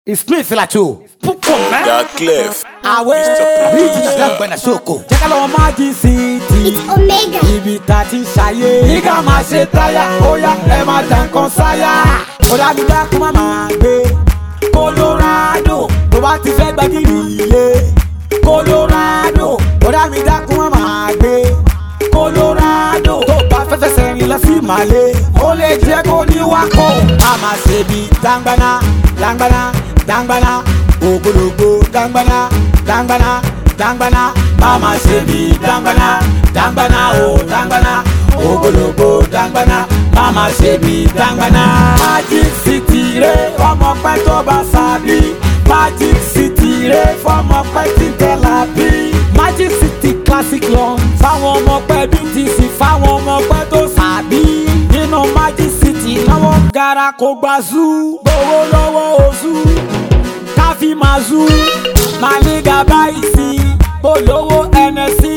It's me Filato. Púpọ̀ mẹ́. Dark Clef. Àwẹ̀ ríjìnà dàgbẹ̀nà sóko. Jẹ́ká lọ́wọ́ májì sí ti. It's Omega. Ibi tá a ti ń ṣayé. Nígbà máa ṣe táyà, ó yá ẹ máa dà nǹkan sáyà. Ọ̀dà mi dákú má máa gbé. Colorado tó bá ti fẹ́ gbàgìrì ilé. Colorado ọ̀dà mi dákú má máa gbé. Colorado tó bá fẹ́ fẹsẹ̀ rìn lọ sí Màlé. Ó lè jẹ́ kó ní wákò. A máa ṣe bí dangbana, dangbana, dangbana. Ògbólógbò dangbana, dangbana, dangbana. Má máa ṣe bí dangbana, dangbana o dangbana. Ògbólógbò dangbana, má máa ṣe bí dangbana. Magic City rẹ̀ ọmọ pẹ́ tó bá sábì. Magic City rẹ̀ fọmọ pẹ́ tí tẹ́lá bí. Magic City classic lọ fáwọn ọmọ pẹ́ BTC fáwọn ọmọ pẹ́ tó sàbí. Nínú Magic City lọ́wọ́ gara kó gba zoo. Gbowó lọ́wọ́ oṣù káfí máa zoo. Màníga báyìí sí polówó ẹnẹsí.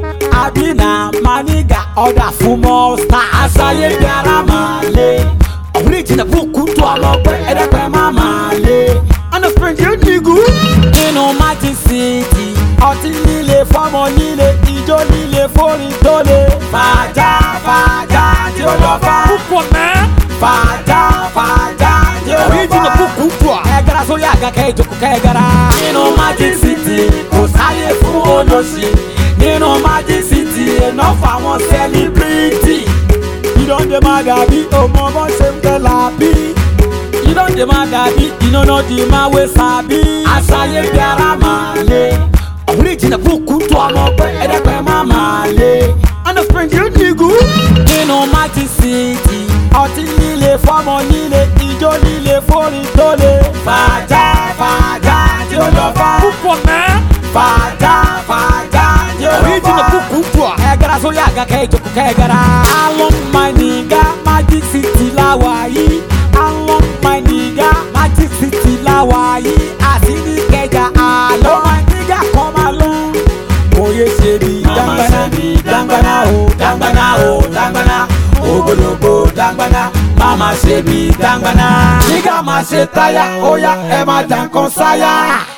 Àbínà Màníga ọ̀dà fún mọ́stà. Àṣàyè bí ara máa lé. Ọ̀rẹ́ ìjìnlẹ̀ bùkù tó àlọ́pẹ́ ẹ̀ẹ́dẹ́gbẹ́ máa máa lé. Ọ̀nà spẹ̀ǹdì ó nígù. Nínú Magic City, ọtí líle fọ́mọ líle, ijó líle fórin tó le. Fàájà fàájà tí ó lọ fà. Púpọ̀ mẹ́. Fàájà fàájà tí ó lọ fà. Ọ̀rẹ́ ìjìnlẹ̀ bùkù tó à. Ẹ gara sórí àga kẹ́ ìjókòó kẹ́ ẹ gara. Nínú Magic City, kò sáyé fún olóṣì. Nínú Magic City, iná fáwọn sẹ́líbírìtì. Ìdánjẹ máa dàbí ọmọ bọ́ ṣe ń tẹ́ làbí ìdánjẹ máa dàbí iná náà di máa wé sábí. àṣàyè bí ara máa lé. ọ̀rẹ́ ìjìnlẹ̀ bùkún tó ọmọ pé ẹ̀ẹ́dẹ́gbẹ́ máa máa lé. ọ̀nà spẹ̀ǹdì ó nígù. nínú Magic City ọtí líle fọ́mọ líle ijó líle fórin tó le. fàájà fàájà tí ó lọ fà. púpọ̀ mẹ́. fàájà fàájà tí ó lọ fà. ọ̀rẹ́ ìjìnlẹ̀ bùkún tó à. ẹ gara sórí àga kẹ́ ìjókòó kẹ́ ẹ gara. àwọn mànìgá Magic City láwa yìí àwọn mọ̀nìgá Magic City láwa yìí àti ní kẹjà àlọ́ mọ̀nìgá kọ́ máa lọ. Oyè ṣe bí dangbana dangbana o dangbana o dangbana ògbólógbò dangbana máma ṣe bí dangbana. Nígbà máa ṣe táyà ó yá ẹ máa dàn kan sáyà.